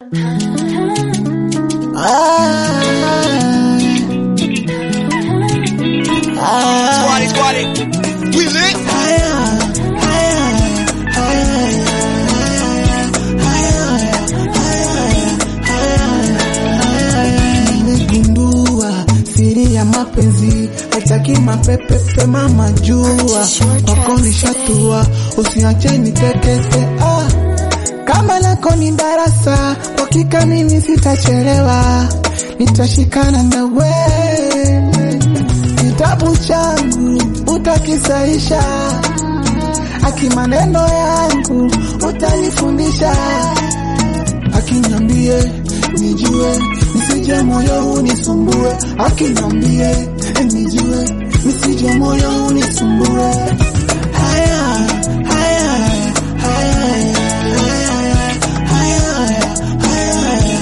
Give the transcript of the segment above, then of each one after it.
Squatty, squatty. We lit. Nimegundua siri ya mapenzi haitaki mapepepe, mama jua wako nishatua, usiache nitekete. Ah, kama lako ni darasa, kwa hakika mimi sitachelewa, nitashikana na wewe, kitabu changu utakisaisha, aki maneno yangu utanifundisha akiniambie nijue nisije moyo unisumbue, akiniambie nijue nisije moyo unisumbue. Haya, haya, haya, haya, haya,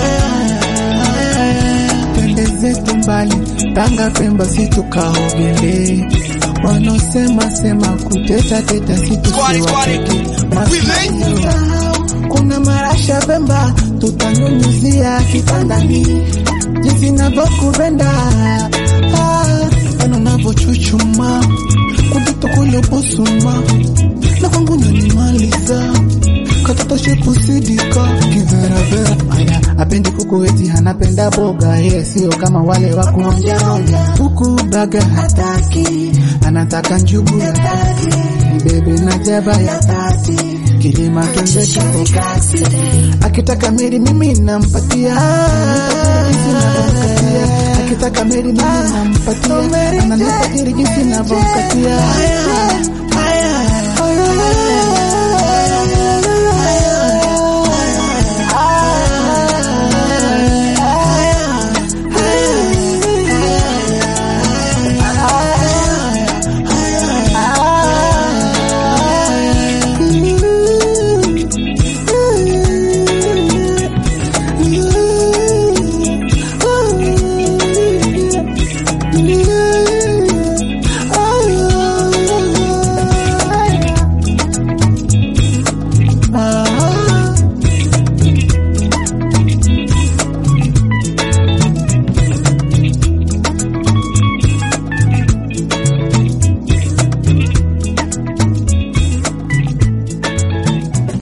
haya. Twende zetu mbali, Tanga, Pemba, situkaogele wanaosema sema kuteta teta Squatty, squatty. We lit. kuna marasha Pemba tutanyunyuzia kitandani, jinsi navyokupenda ah, ana navyochuchuma kujito kule busuma na kwangu nanimaliza katoto shepu sidika kiveravera aya apendi kuku eti anapenda boga ye sio kama wale wa kuonjaonja huku baga hataki anataka njugu ya tati bebe na jaba ya tati kilima twende tukokasi akitaka meri mimi nampatia jinsi navyomkatia akitaka meri mimi nampatia ananipa ili jinsi navyomkatia